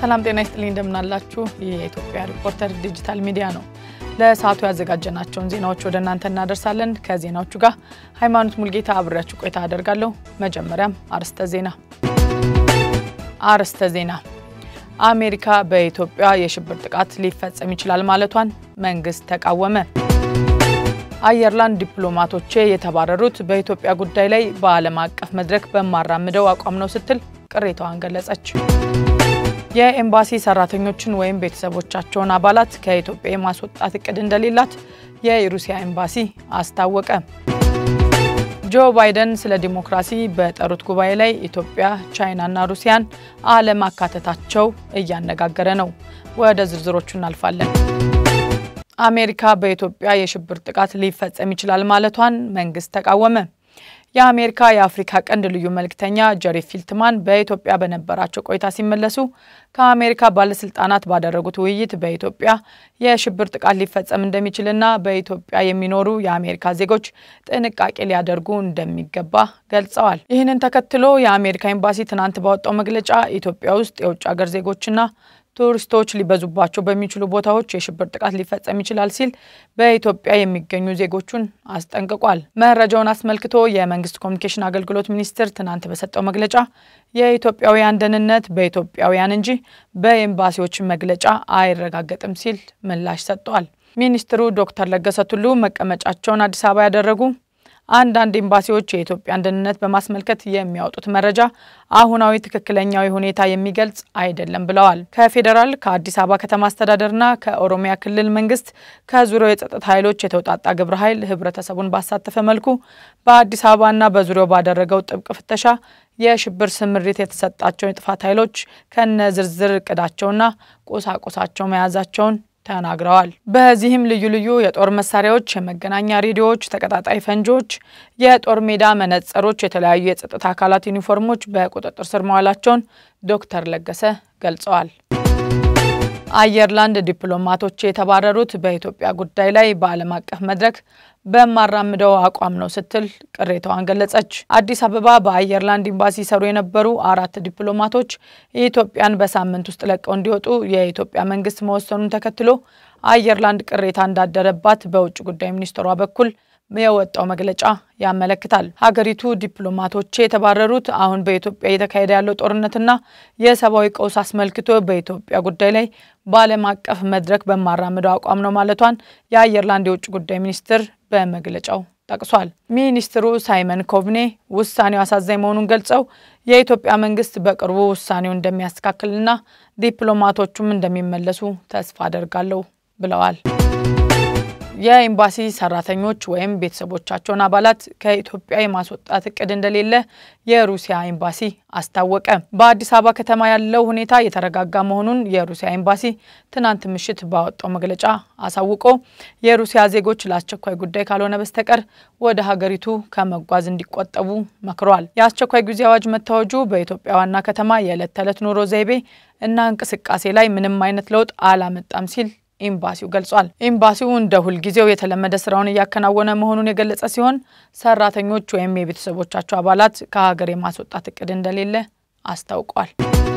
ሰላም ጤና ይስጥልኝ፣ እንደምናላችሁ። ይህ የኢትዮጵያ ሪፖርተር ዲጂታል ሚዲያ ነው። ለሰዓቱ ያዘጋጀናቸውን ዜናዎች ወደ እናንተ እናደርሳለን። ከዜናዎቹ ጋር ሃይማኖት ሙልጌታ አብሬያችሁ ቆይታ አደርጋለሁ። መጀመሪያም አርዕስተ ዜና አርዕስተ ዜና አሜሪካ በኢትዮጵያ የሽብር ጥቃት ሊፈጸም ይችላል ማለቷን መንግስት ተቃወመ። አየርላንድ ዲፕሎማቶቼ የተባረሩት በኢትዮጵያ ጉዳይ ላይ በዓለም አቀፍ መድረክ በማራምደው አቋም ነው ስትል ቅሬታዋን ገለጸች። የኤምባሲ ሰራተኞችን ወይም ቤተሰቦቻቸውን አባላት ከኢትዮጵያ የማስወጣት እቅድ እንደሌላት የሩሲያ ኤምባሲ አስታወቀ። ጆ ባይደን ስለ ዲሞክራሲ በጠሩት ጉባኤ ላይ ኢትዮጵያ፣ ቻይናና ሩሲያን አለማካተታቸው እያነጋገረ ነው። ወደ ዝርዝሮቹ እናልፋለን። አሜሪካ በኢትዮጵያ የሽብር ጥቃት ሊፈጸም ይችላል ማለቷን መንግስት ተቃወመ። የአሜሪካ የአፍሪካ ቀንድ ልዩ መልእክተኛ ጀሪ ፊልትማን በኢትዮጵያ በነበራቸው ቆይታ ሲመለሱ ከአሜሪካ ባለስልጣናት ባደረጉት ውይይት በኢትዮጵያ የሽብር ጥቃት ሊፈጸም እንደሚችልና በኢትዮጵያ የሚኖሩ የአሜሪካ ዜጎች ጥንቃቄ ሊያደርጉ እንደሚገባ ገልጸዋል። ይህንን ተከትሎ የአሜሪካ ኤምባሲ ትናንት ባወጣው መግለጫ ኢትዮጵያ ውስጥ የውጭ ሀገር ዜጎችና ቱሪስቶች ሊበዙባቸው በሚችሉ ቦታዎች የሽብር ጥቃት ሊፈጸም ይችላል ሲል በኢትዮጵያ የሚገኙ ዜጎቹን አስጠንቅቋል። መረጃውን አስመልክቶ የመንግስት ኮሚኒኬሽን አገልግሎት ሚኒስቴር ትናንት በሰጠው መግለጫ የኢትዮጵያውያን ደህንነት በኢትዮጵያውያን እንጂ በኤምባሲዎች መግለጫ አይረጋገጥም ሲል ምላሽ ሰጥቷል። ሚኒስትሩ ዶክተር ለገሰ ቱሉ መቀመጫቸውን አዲስ አበባ ያደረጉ አንዳንድ ኤምባሲዎች የኢትዮጵያን ደህንነት በማስመልከት የሚያወጡት መረጃ አሁናዊ ትክክለኛዊ ሁኔታ የሚገልጽ አይደለም ብለዋል። ከፌዴራል ከአዲስ አበባ ከተማ አስተዳደርና ከኦሮሚያ ክልል መንግስት ከዙሪያው የጸጥታ ኃይሎች የተውጣጣ ግብረ ኃይል ህብረተሰቡን ባሳተፈ መልኩ በአዲስ አበባና በዙሪያው ባደረገው ጥብቅ ፍተሻ የሽብር ስምሪት የተሰጣቸውን የጥፋት ኃይሎች ከነ ዝርዝር እቅዳቸውና ቁሳቁሳቸው መያዛቸውን ተናግረዋል። በዚህም ልዩ ልዩ የጦር መሳሪያዎች፣ የመገናኛ ሬዲዮዎች፣ ተቀጣጣይ ፈንጂዎች፣ የጦር ሜዳ መነጽሮች፣ የተለያዩ የጸጥታ አካላት ዩኒፎርሞች በቁጥጥር ስር መዋላቸውን ዶክተር ለገሰ ገልጸዋል። አየርላንድ ዲፕሎማቶች የተባረሩት በኢትዮጵያ ጉዳይ ላይ በዓለም አቀፍ መድረክ በማራምደው አቋም ነው ስትል ቅሬታዋን ገለጸች። አዲስ አበባ በአየርላንድ ኤምባሲ ይሰሩ የነበሩ አራት ዲፕሎማቶች ኢትዮጵያን በሳምንት ውስጥ ለቀው እንዲወጡ የኢትዮጵያ መንግስት መወሰኑን ተከትሎ አየርላንድ ቅሬታ እንዳደረባት በውጭ ጉዳይ ሚኒስትሯ በኩል የወጣው መግለጫ ያመለክታል። ሀገሪቱ ዲፕሎማቶች የተባረሩት አሁን በኢትዮጵያ እየተካሄደ ያለው ጦርነትና የሰብአዊ ቀውስ አስመልክቶ በኢትዮጵያ ጉዳይ ላይ በዓለም አቀፍ መድረክ በማራምደው አቋም ነው ማለቷን የአየርላንድ የውጭ ጉዳይ ሚኒስትር በመግለጫው ጠቅሷል። ሚኒስትሩ ሳይመን ኮቭኔ ውሳኔው አሳዛኝ መሆኑን ገልጸው የኢትዮጵያ መንግስት በቅርቡ ውሳኔው እንደሚያስተካክልና ዲፕሎማቶቹም እንደሚመለሱ ተስፋ አደርጋለሁ ብለዋል። የኤምባሲ ሰራተኞች ወይም ቤተሰቦቻቸውን አባላት ከኢትዮጵያ የማስወጣት እቅድ እንደሌለ የሩሲያ ኤምባሲ አስታወቀ። በአዲስ አበባ ከተማ ያለው ሁኔታ የተረጋጋ መሆኑን የሩሲያ ኤምባሲ ትናንት ምሽት ባወጣው መግለጫ አሳውቆ የሩሲያ ዜጎች ለአስቸኳይ ጉዳይ ካልሆነ በስተቀር ወደ ሀገሪቱ ከመጓዝ እንዲቆጠቡ መክሯል። የአስቸኳይ ጊዜ አዋጅ መታወጁ በኢትዮጵያ ዋና ከተማ የዕለት ተዕለት ኑሮ ዘይቤ እና እንቅስቃሴ ላይ ምንም አይነት ለውጥ አላመጣም ሲል ኤምባሲው ገልጿል። ኤምባሲው እንደ ሁልጊዜው የተለመደ ስራውን እያከናወነ መሆኑን የገለጸ ሲሆን ሰራተኞች ወይም የቤተሰቦቻቸው አባላት ከሀገር የማስወጣት እቅድ እንደሌለ አስታውቋል።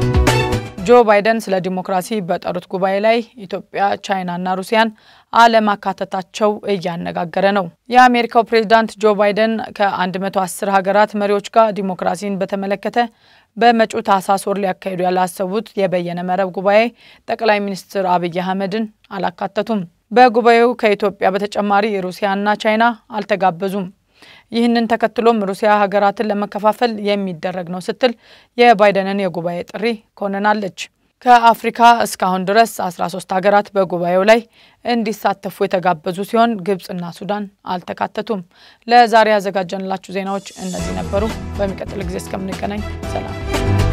ጆ ባይደን ስለ ዲሞክራሲ በጠሩት ጉባኤ ላይ ኢትዮጵያ፣ ቻይናና ሩሲያን አለማካተታቸው እያነጋገረ ነው። የአሜሪካው ፕሬዚዳንት ጆ ባይደን ከ110 ሀገራት መሪዎች ጋር ዲሞክራሲን በተመለከተ በመጪው ታህሳስ ወር ሊያካሂዱ ያላሰቡት የበየነ መረብ ጉባኤ ጠቅላይ ሚኒስትር አብይ አህመድን አላካተቱም። በጉባኤው ከኢትዮጵያ በተጨማሪ ሩሲያና ቻይና አልተጋበዙም። ይህንን ተከትሎም ሩሲያ ሀገራትን ለመከፋፈል የሚደረግ ነው ስትል የባይደንን የጉባኤ ጥሪ ኮንናለች። ከአፍሪካ እስካሁን ድረስ 13 ሀገራት በጉባኤው ላይ እንዲሳተፉ የተጋበዙ ሲሆን ግብጽና ሱዳን አልተካተቱም። ለዛሬ ያዘጋጀንላችሁ ዜናዎች እነዚህ ነበሩ። በሚቀጥል ጊዜ እስከምንገናኝ ሰላም።